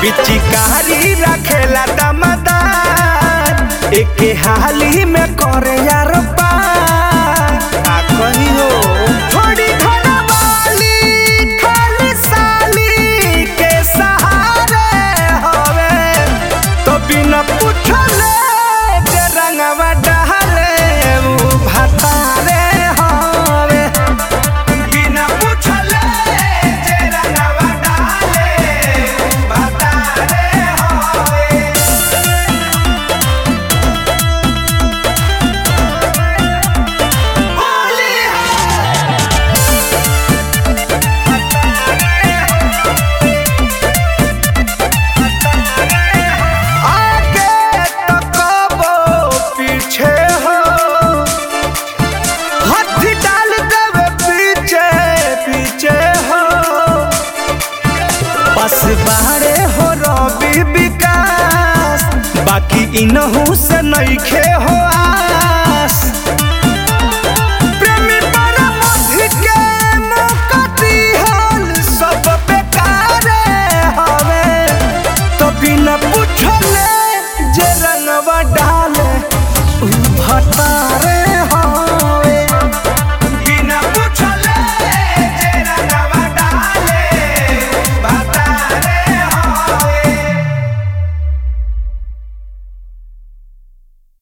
पिचकारी रखेला दमदार एके हाली में करे यार पार का कही हो थोड़ी घरवाली खाली साली के सहारे हवे तो बिना पूछले जे रंगवा डहले उ भातारे हवे बिना पूछले जे रंगवा डहले उ भातारे हवे होली आगे तकबो पीछे हो हाथ डाल देवे पीछे पीछे हो बस बारे हो रवि विकास बाकी इनहू से नइखे हो आ